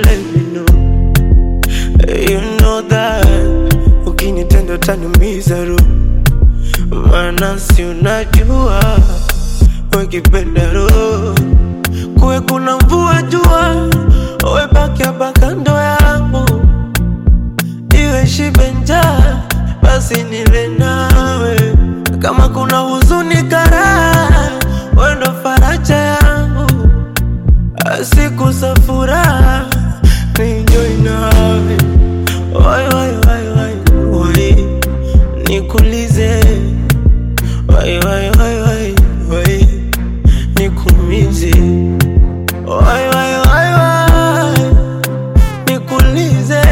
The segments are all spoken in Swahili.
let me know You know that Ukinitenda utaniumiza roho Maana si unajua Wakipenda roho Kuwe kuna mvua jua Uwe baki hapa kando yangu Iwe shibe njaa Basi nile nawe Kama kuna huzuni karaha Wewe ndo faraja yangu siku za furaha nienjoy nawe wai wai wai wai wai nikulize wai wai wai wai wai nikumize wai wai wai wai nikulize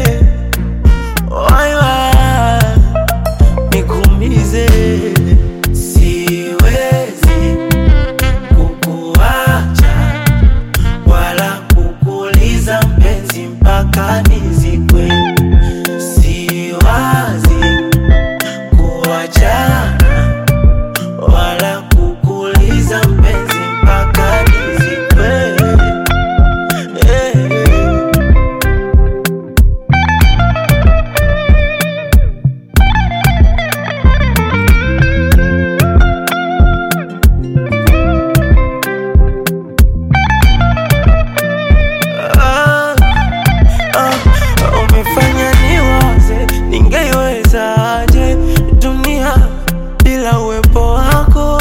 wai wai nikumize siwezi kukuacha wala kukuliza mpenzi mpaka nizikwe. Siwazi kuachana wala kukuliza mpenzi mpaka nizikwe. Eh. Ah, ah, umefanya niwaze, ningeiwezaje dunia bila uwepo wako?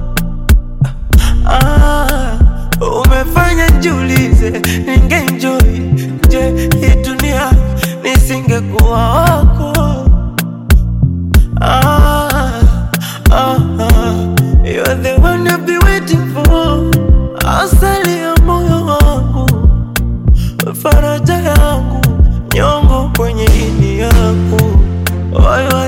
Ah, umefanya nijiulize, ningeenjoy je hii dunia nisingekuwa wako? Ah, ah, ah, you're the one I've been waiting for, asali ya moyo wangu faraja yangu, nyongo kwenye ini yangu. Wai,